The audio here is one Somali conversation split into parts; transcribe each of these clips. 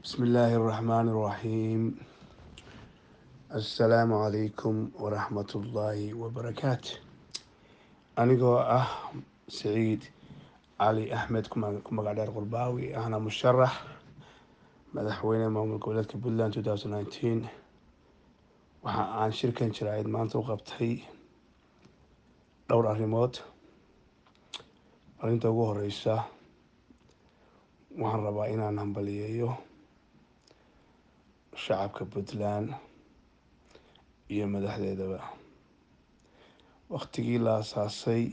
بسم الله الرحمن الرحيم السلام عليكم ورحمة الله وبركاته anigoo ah saciid cali axmed ku magac dheer qurbaawi ahna musharax madaxweyne maamul goboleedka puntland two thousand nineteen waxa aan shirkan jiraayid maanta u qabtay dhowr arrimood arrinta ugu horeysa waxaan rabaa inaan hambaliyeeyo shacabka puntland iyo madaxdeedaba waktigii la asaasay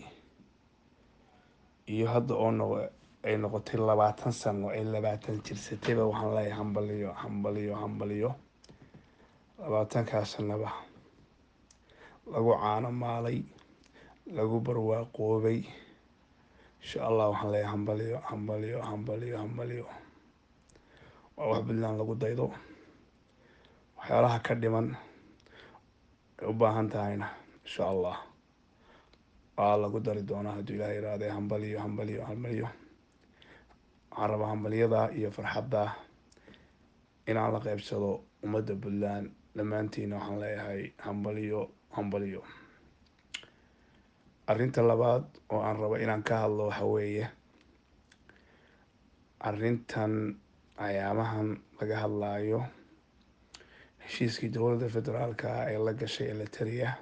iyo hadda oo no ay noqotay labaatan sano ay labaatan jirsatayba waxaan leeyahay hambaliyo hambaliyo hambaliyo labaatankaa sanaba lagu caano maalay lagu barwaaqoobay insha allah waxaan leeyahay hambaliyo hambaliyo hambaliyo hambaliyo waa wax puntland lagu daydo waxyaalaha ka dhiman ay u baahan tahayna insha allah waa lagu dari doonaa hadduu ilaah iraade hambaliyo hambaliyo hambaliyo waxaan rabaa hambaliyada iyo farxadda inaan la qeybsado ummadda puntland dhammaantiina waxaan leeyahay hambaliyo hambaliyo arrinta labaad oo aan rabo inaan ka hadlo waxa weeye arrintan ayaamahan laga hadlaayo heshiiskii dowladda federaalka ah ee la gashay eliteria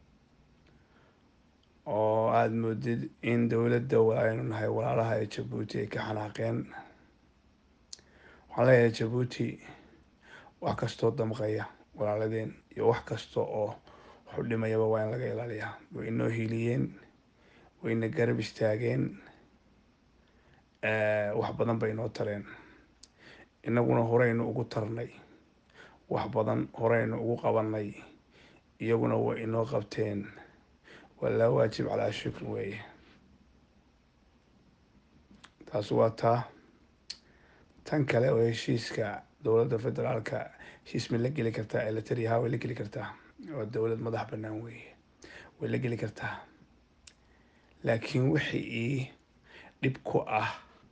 oo aada moodid in dowladda aynu nahay walaalaha ee jabuuti ay ka xanaaqeen waxaan leeyahay jabuuti wax kastoo damqaya walaaladeen iyo wax kasta oo waxu dhimayaba waa in laga ilaaliyaa way inoo hiiliyeen wayna garab istaageen wax badan bay inoo tareen inaguna horeynu ugu tarnay wax badan horeynu ugu qabanay iyaguna way inoo qabteen waa laa waajib calaa shukr weeye taasi waa taa tan kale oo heshiiska dowladda federaalka heshiis ma la geli kartaa eliteria ha way la geli kartaa waa dowlad madax banaan weeye way la geli kartaa laakiin wixii dhib ku ah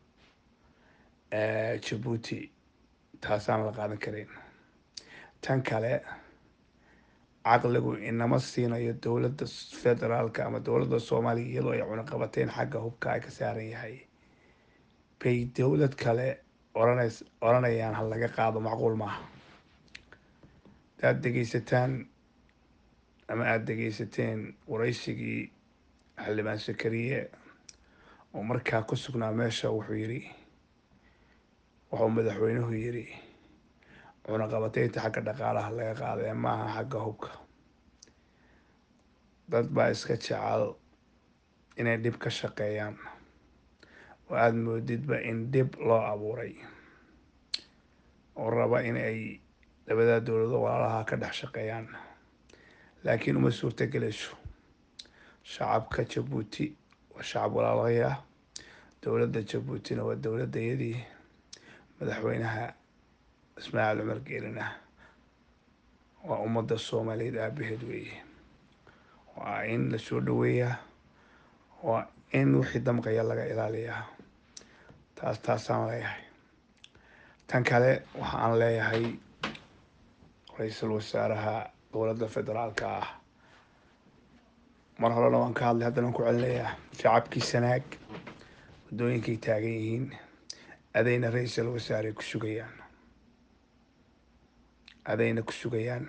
jabuuti taasaan la qaadan kareyn tan kale caqligu inama siinayo dowladda federaalka ama dowladda soomaaliya iyadoo ay cunaqabateen xagga hubka ay ka saaran yahay bay dowlad kale oranays oranayaan ha laga qaado macquul maaha hadaad dhegeysataan ama aada dhegeysateen waraysigii xildhibaan sakariye oo markaa ku sugnaa meesha wuxuu yidhi wuxuu madaxweynuhu yidhi cunaqabateynta xagga dhaqaalaha laga qaadee maaha xagga hubka dad baa iska jecel inay dhib ka shaqeeyaan oo aada moodidba in dhib loo abuuray oo raba in ay labadaa dowlado walaalaha ka dhex shaqeeyaan laakiin uma suurta gelayso shacabka jabuuti waa shacab walaalahaya dowladda jabuutina waa dowladayadii madaxweynaha ismaaciil cumar geelina waa ummadda soomaaliyeed aabaheed weeye waa in lasoo dhaweeyaa waa in wixii damqaya laga ilaaliyaa taas taasaan leeyahay tan kale waxaan leeyahay ra-iisul wasaaraha dowladda federaalka ah mar horena waan ka hadlay haddana waan ku celinayaa shacabkii sanaag waddooyinkay taagan yihiin adayna ra-iisul wasaarey ku sugayaan adayna ku sugayaan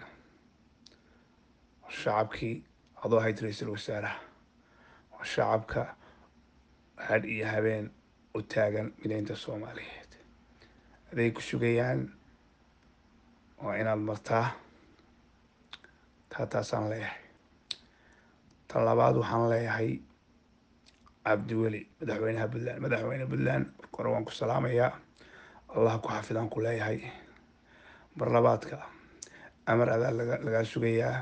shacabkii adoo ahayd ra-iisul wasaaraha waa shacabka hadh iyo habeen u taagan mideynta soomaaliyeed aday ku sugayaan waa inaad martaa taa taasaan leeyahay tan labaad waxaan leeyahay cabdiweli madaxweynaha puntland madaxweyne puntland marka hore waan ku salaamayaa allah ku xafidaan ku leeyahay mar labaadka amar adaa laga lagaa sugayaa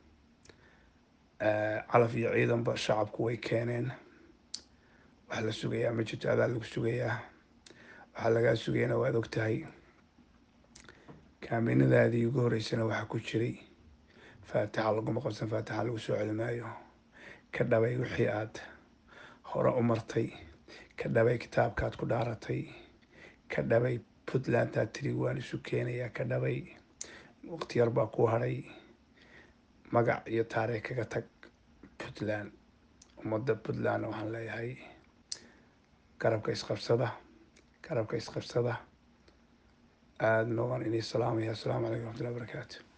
calaf iyo ciidanba shacabku way keeneen waxaa la sugayaa ma jirto adaa lagu sugayaa waxaa lagaa sugayana waad og tahay kaaminadaadii ugu horeysana waxaa ku jiray faatixa laguma qabsan faatixa lagu soo celi maayo ka dhabay wixii aad hore u martay ka dhabay kitaabkaad ku dhaaratay ka dhabay puntlandtaa tiri waan isu keenayaa ka dhabay waqti yar baa ku hadhay magac iyo taariikh kaga tag puntland ummadda puntland waxaan leeyahay garabka isqabsada garabka isqabsada aadna waan inii salaamaya assalaamu calaykum waraxmatullahi wabarakaatu